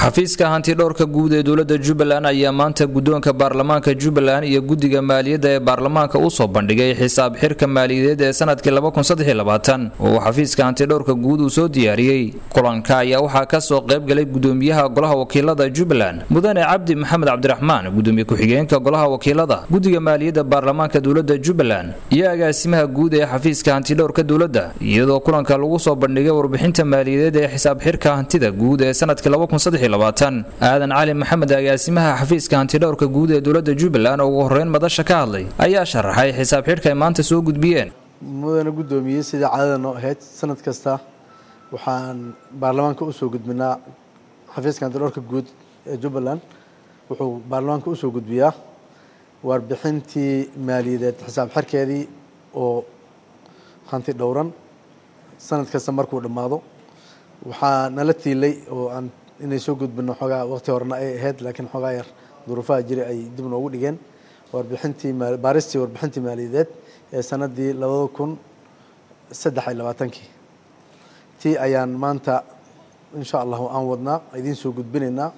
xafiiska hantidhowrka guud ee dowladda jubbaland ayaa maanta guddoonka baarlamaanka jubbaland iyo guddiga maaliyadda ee baarlamaanka u soo bandhigay xisaab xirka maaliyadeed ee sanadkii oo xafiiska hantidhowrka guud uu soo diyaariyey kulanka ayaa waxaa ka soo qayb galay gudoomiyaha golaha wakiilada jubbaland mudane cabdi maxamed cabdiraxmaan gudoomiye ku-xigeenka golaha wakiilada guddiga maaliyadda baarlamaanka dowladda jubbaland iyo agaasimaha guud ee xafiiska hantidhowrka dowladda iyadoo kulanka lagu soo bandhigay warbixinta maaliyadeed ee xisaab xirka hantida guud ee sanadkii aadan cali maxamed agaasimaha xafiiska hantidhowrka guud ee dowladda jubbaland oo ugu horeyn madasha ka hadlay ayaa sharaxay xisaab xidhka ay maanta soo gudbiyeen mudana guddoomiyey sidai caadada noo ahayd sanad kasta waxaan baarlamaanka usoo gudbinaa xafiiska hantidhowrka guud ee jubbaland wuxuu baarlamaanka usoo gudbiyaa warbixintii maaliyadeed xisaab xirkeedii oo hanti dhowran sanad kasta markuu dhammaado waxaa nala tiilay oo aan inay soo gudbino xoogaa waqti horena ay ahayd laakiin xoogaa yar duruufaha jira ay dib noogu dhigeen warbixintii baaristii warbixintii maaliyadeed ee sanadii labada kun saddex iyo labaatankii tii ayaan maanta insha allahu aan wadnaa idiin soo gudbinaynaa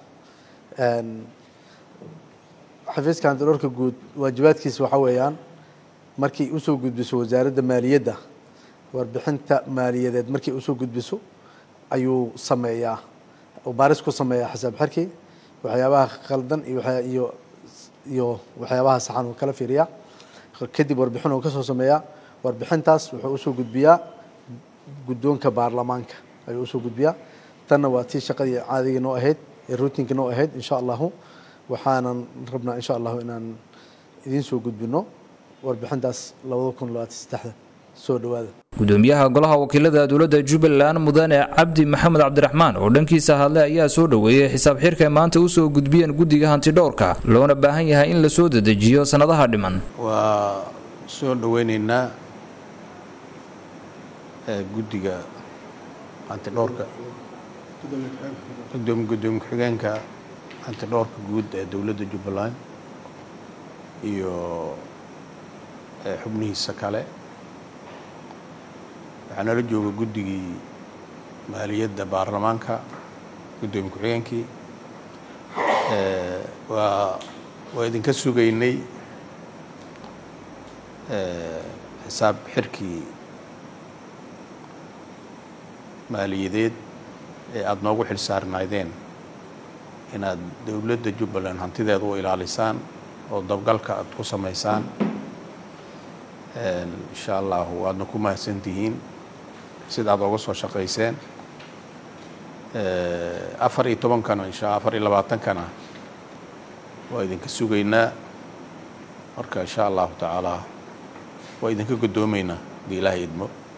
xafiiska hantidhowrka guud waajibaadkiisa waxaa weeyaan markii usoo gudbiso wasaaradda maaliyadda warbixinta maaliyadeed markii usoo gudbiso ayuu sameeyaa oo baaris ku sameeyaa xisaab xirkii waxyaabaha khaldan iyo iyo waxyaabaha saxan uu kala fiiriyaa kadib warbixin uu kasoo sameeyaa warbixintaas wuxuu usoo gudbiyaa guddoonka baarlamaanka ayuu usoo gudbiyaa tanna waa tii shaqadii caadigii noo ahayd ee ruutinkii noo ahayd insha allahu waxaanan rabnaa insha allahu inaan idiin soo gudbino warbixintaas labada kun labaatan saddexda soo dhawaada gudoomiyaha golaha wakiilada dowladda jubbaland mudane cabdi maxamed cabdiraxmaan oo dhankiisa hadlay ayaa soo dhoweeyey xisaab xirka ay maanta usoo gudbiyeen guddiga hantidhowrka loona baahan yahay in la soo dedejiyo sannadaha dhiman waa soo dhoweyneynaa guddiga hantidhowrka gudoomi gudoomi ku-xigeenka hantidhowrka guud ee dowladda jubbaland iyo xubnihiisa kale waxaa nala jooga guddigii maaliyadda baarlamaanka guddoomiye ku-xigeenkii waa waa idinka sugaynay xisaab xirkii maaliyadeed ee aada noogu xil saarnaydeen inaad dowladda jubbaland hantideeda u ilaalisaan oo dabgalka aada ku samaysaan insha allahu waadna ku mahadsantihiin sida aad oga soo shaqayseen afar iyo tobankana insha afar iyo labaatankana waa idinka sugaynaa marka insha allahu tacaala waa idinka guddoomeynaa hadii ilaahay idmo